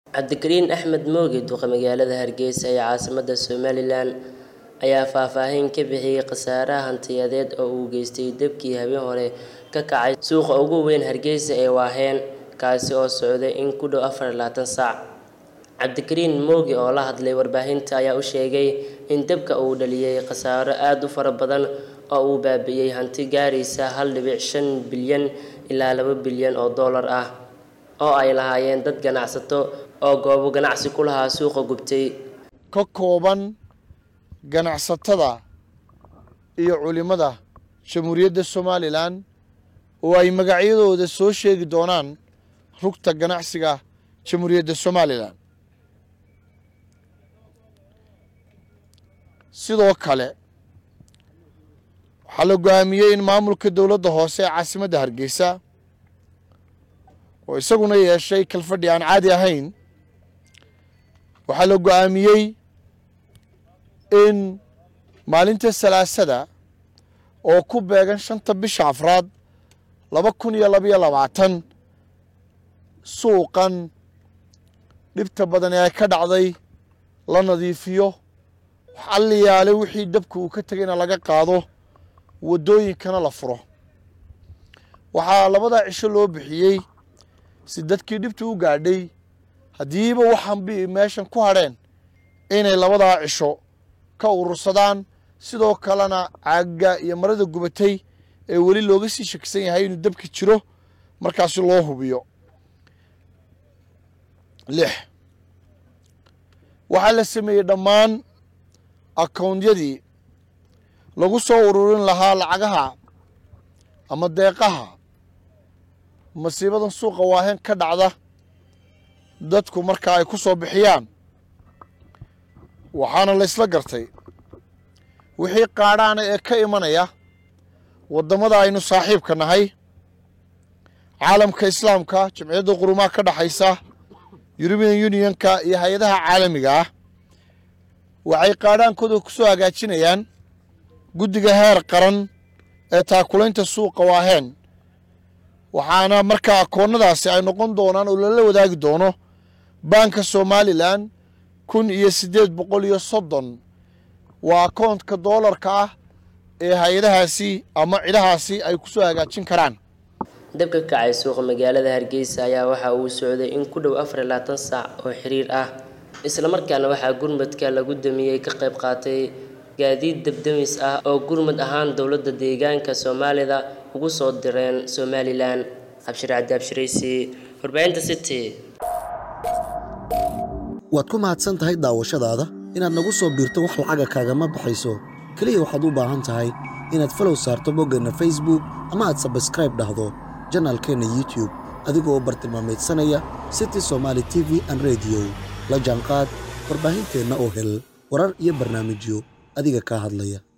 cabdikariin axmed mooge duqa magaalada hargeysa ee caasimadda somalilan ayaa faahfaahin ka bixiyey khasaaraha hantiyadeed oo uu geystay debkii habeen hore ka kacay suuqa ugu weyn hargeysa ee waaheen kaasi oo socday in ku dhow afar iyo labaatan saac cabdikariin mooge oo la hadlay warbaahinta ayaa u sheegay in debka uu dhaliyey khasaaro aada u fara badan oo uu baabi'iyey hanti gaaraysa hal dhibic shan bilyan ilaa laba bilyan oo dollar ah oo ay lahaayeen dad ganacsato oo goobo ganacsi ku lahaa suuqa gubtay ka kooban ganacsatada iyo culimmada jamhuuriyadda somalilan oo ay magacyadooda soo sheegi doonaan rugta ganacsiga jamhuuriyadda somalilan sidoo kale waxaa la go-aamiyey in maamulka dowladda hoose ee caasimadda hargeysa oo isaguna yeeshay kalfadhi aan caadi ahayn waxaa la go-aamiyey in maalinta salaasada oo ku beegan shanta bisha afraad laba kun iyo labaiyo labaatan suuqan dhibta badan ee ka dhacday la nadiifiyo xalliyaale wixii dabka uu ka tegayna laga qaado waddooyinkana la furo waxaa labadaa cisho loo bixiyey si dadkii dhibta u gaadhay haddiiba waxaan bi meeshan ku hadheen inay labadaa cisho ka urursadaan sidoo kalena caagga iyo marada gubatay ee weli looga sii shakisan yahay inuu dabki jiro markaasi loo hubiyo lix waxaa la sameeyey dhammaan akownyadii lagu soo ururin lahaa lacagaha ama deeqaha masiibadan suuqa waaheen ka dhacda dadku markaa ay ku soo bixiyaan waxaana la ysla gartay wixii qaadhaana ee ka imanaya waddamada aynu saaxiibka nahay caalamka islaamka jamciyadda qurumaha ka dhexaysa yurubian unionka iyo hay-adaha caalamiga ah waxay qaadhaankooda ku soo hagaajinayaan guddiga heer qaran ee taakulaynta suuqa waaheen waxaana markaa akoonnadaasi ay noqon doonaan oo lala wadaagi doono baanka somalilan kun iyo siddeed boqol iyo soddon waa akoontka doolarka ah ee hay-adahaasi ama cidhahaasi ay ku soo hagaajin karaan dabka ka kacay suuqa magaalada hargeysa ayaa waxa uu socday in ku dhow afar iyo labaatan saac oo xiriir ah islamarkaana waxaa gurmadka lagu damiyey ka qayb qaatay gaadiid dabdamis ah oo gurmad ahaan dowladda deegaanka soomaalida ugu soo direen somalilan cabshir cabdi abshiraysi warbaahinta city waad ku mahadsan tahay daawashadaada inaad nagu soo biirto wax lacaga kaagama baxayso keliya waxaad u baahan tahay inaad falow saarto boggeenna facebook ama aad sabskraib dhahdo janaalkeenna youtube adigoo bartilmaamaydsanaya city somaali t v an rediyo la jaanqaad warbaahinteenna oo hel warar iyo barnaamijyo adiga kaa hadlaya